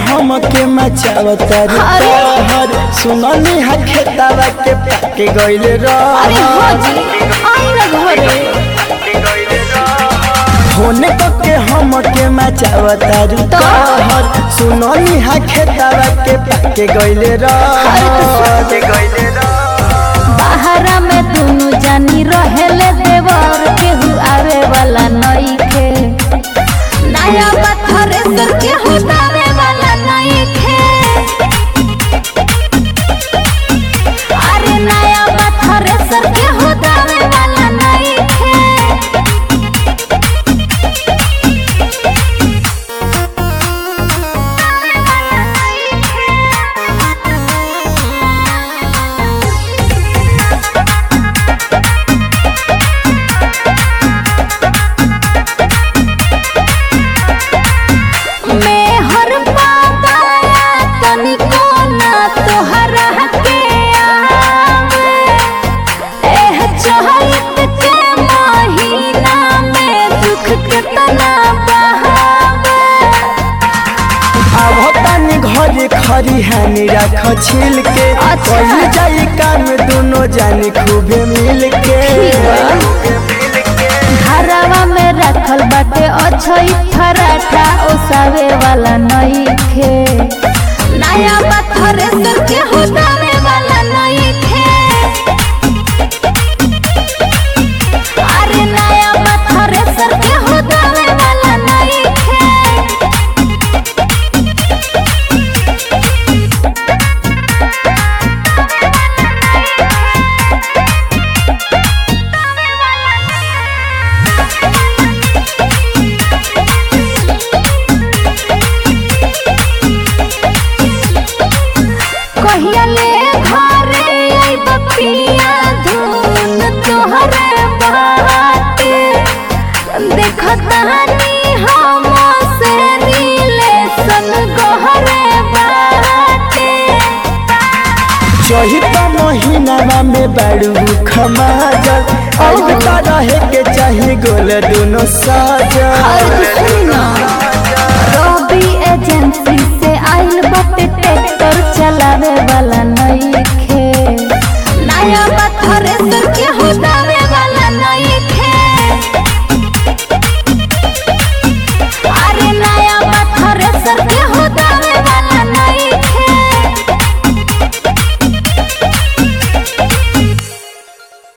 हम के मचावता अरे। हर सुननी हा खेतावा के पाके गइले अरे रह हाजी आई ना घरे होने को के हम के मचावता तो? हर सुननी हा खेतावा के पाके गइले अरे तो रह बाहरा में दुनु जानी रहेले देवर केहू आवे वाला नइखे नया पत्थर सर केहू दावे वाला नइखे अरे नया पत्थर सर केहू दावे वाला नइखे मैं हर पाताया तनिको ना तोहरा के आवे एह चहत के महीना में दुख केतना बहावे अब तानी घरे खरी हानि राख छिल के अच्छा। कही जाई काम दोनों जानी खूबे मिल के घरवा में रखल बाटे अछई फराठा ओसावे वाला नइखे नया पत्थर सर के होतावे वाला नइखे अरे नया पत्थर सर के होतावे वाला नइखे कहिया ले घरे आइब पिया धुन तोहरे बाटे देखतानी हम से रिलेशन गहरे बाटे चहित महीनावा में बाड़ू खमाजल अब तो रहे के चाही गोल दोनों साजल रवि एजेंसी से आइल बाटे ट्रैक्टर चलावे वाला नइखे नया बात